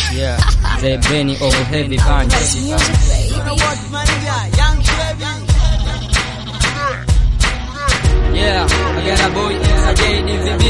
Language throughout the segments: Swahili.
Yeah, the Benny of heavy punch. Yeah, again a boy, a JDVB.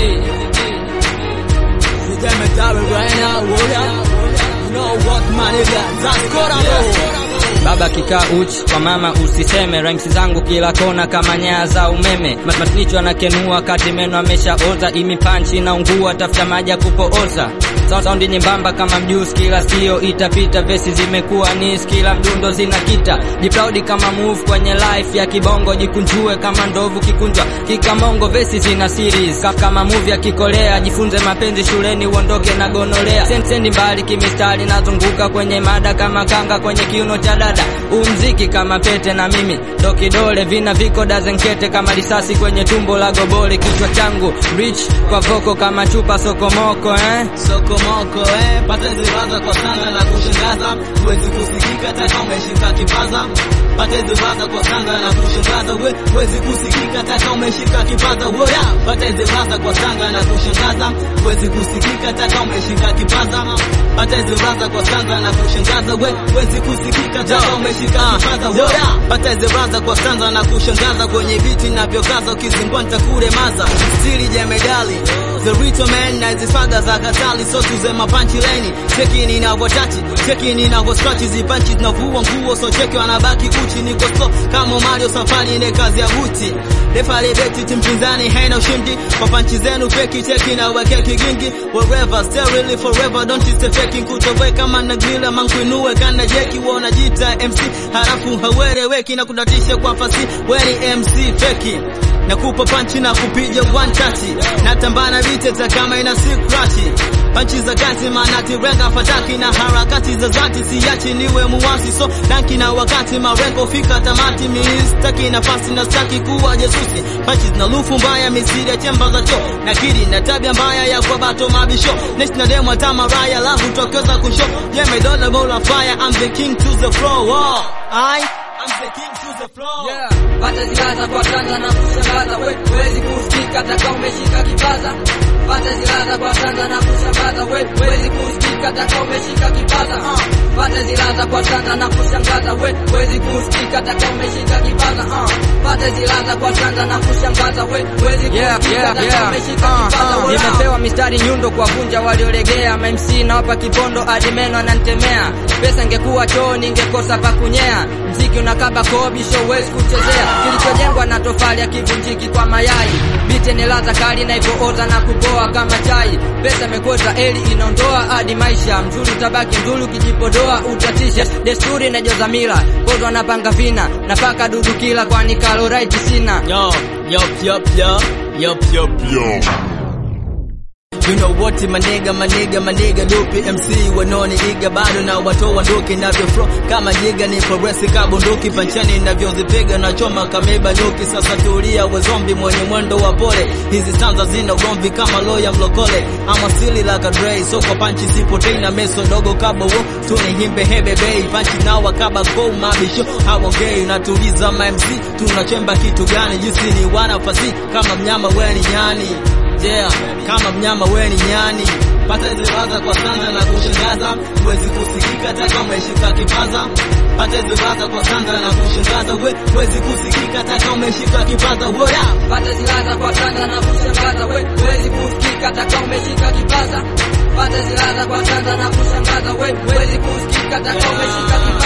Baba kikaa uchi kwa mama usiseme, rhymes zangu kila kona kama nyaya za umeme. Matnicho anakenua kati meno ameshaoza, imi panchi na ungua, tafuta maji ya kupooza. Sound sound nyembamba kama mjusi, kila sio itapita, vesi zimekuwa nis, kila mdundo zinakita. Jiproud kama move kwenye life ya kibongo, jikunjue kama ndovu kikunjwa kikamongo, vesi zina series Ka- kama movie ya kikolea, jifunze mapenzi shuleni, uondoke na gonolea. Sen- sendi mbali kimistari, nazunguka kwenye mada kama kanga kwenye kiuno cha dada. Umziki kama pete na mimi ndo kidole, vina viko dazenkete kama risasi kwenye tumbo la gobole. Kichwa changu rich kwa voko kama chupa sokomoko eh? sokomoko eh, patezi waza kwa sanga na kushangaza, huwezi kusikika hata kama umeshika kipaza. Patezi waza kwa sanga na kushangaza, we huwezi kusikika hata kama umeshika kipaza. Woya, patezi waza kwa sanga na kushangaza, huwezi kusikika hata kama umeshika kipaza. Patezi waza kwa sanga na kushangaza, we huwezi kusikika hata kama umeshika kipaza. Woya, patezi waza kwa sanga na kushangaza, kwenye viti navyokaza, ukizingua nitakuremaza. Stili jemedali The Rito man na zifaga za katali so tuze mapanchi leni cheki ninavyotachi cheki ninavyoskachi zipanchi zinavua nguo so cheki wanabaki uchi niko slow kama Mario safari ile kazi ya buti refale beti timpinzani haina ushindi kwa panchi zenu feki cheki na weke kigingi wherever stay really forever don't you stay faking kutowe kama na grilla mankuinue kana jeki wona jita MC halafu haueleweki na kudatisha kwa fasi weni MC feki nakupa panchi na kupiga one touch natambana viteta kama ina sikrachi panchi za kati manati renga fataki na harakati za zati siachi niwe muwasi so danki na wakati marengo fika tamati mistaki nafasi na staki kuwa jesusi panchi zina lufu mbaya misiri ya chemba za cho na kiri na tabia mbaya ya kwa bato mabisho next na demo tamaraya lavu tokeza kusho jeme dola bola fire I'm the king to the floor oh, I I'm the king to the floor Yeah, pata zilaza kwa kwanza na kushangaza, we huwezi kusikika hata kama umeshika kipaza. Pata zilaza kwa kwanza na kushangaza, we huwezi kusikika hata kama umeshika kipaza. Uh. Pata zilaza kwa kwanza na kushangaza, we huwezi kusikika hata kama umeshika kipaza. Uh. Pata zilaza kwa kwanza na kushangaza, we huwezi kusikika hata kama umeshika kipaza. Uh, uh. Nimepewa mistari nyundo kwa vunja waliolegea, MC nawapa kipondo hadi meno ananitemea. Pesa ingekuwa choo ningekosa pa kunyea, mziki unakaba kobi show huwezi kuchezea, kilichojengwa na tofali akivunjiki kwa mayai. Bite ni ladha kali na ipooza na kupoa kama chai. Pesa imekweta eli inaondoa hadi maisha, mzuri utabaki mzuri, ukijipodoa utatisha. Desturi na joza mila, kozo anapanga vina, napaka dudu kila kwani kalorite sina. Yo, yup, yup, yup, yup, yup, yup. You know what manega manega manega dope MC wanoni iga bado na watoa ndoki navyo flow kama jiga ni progress kabunduki panchani navyozipiga na choma kameba nyuki sasa tulia we zombi mwenye mwendo wa pole hizi stanza zina ugomvi kama loya mlokole ama sili like a Dre so kwa panchi sipotei na meso dogo kaba wo tuni himbe hebe bei panchi na wakaba go mabisho hawongei natuliza ma MC tunachemba kitu gani jinsi ni wanafasi kama mnyama weni nyani yeah, kama mnyama we ni nyani pata hizi waza kwa sana na kushangaza huwezi kusikika hata kama umeshika kipaza pata hizi waza kwa sana na kushangaza we huwezi kusikika hata kama umeshika kipaza woya Pata zilaza kwa kwanza na kushangaza, we huwezi kusikika hata kama umeshika kipaza. Pata zilaza kwa kwanza na kushangaza, we huwezi kusikika hata kama umeshika kipaza.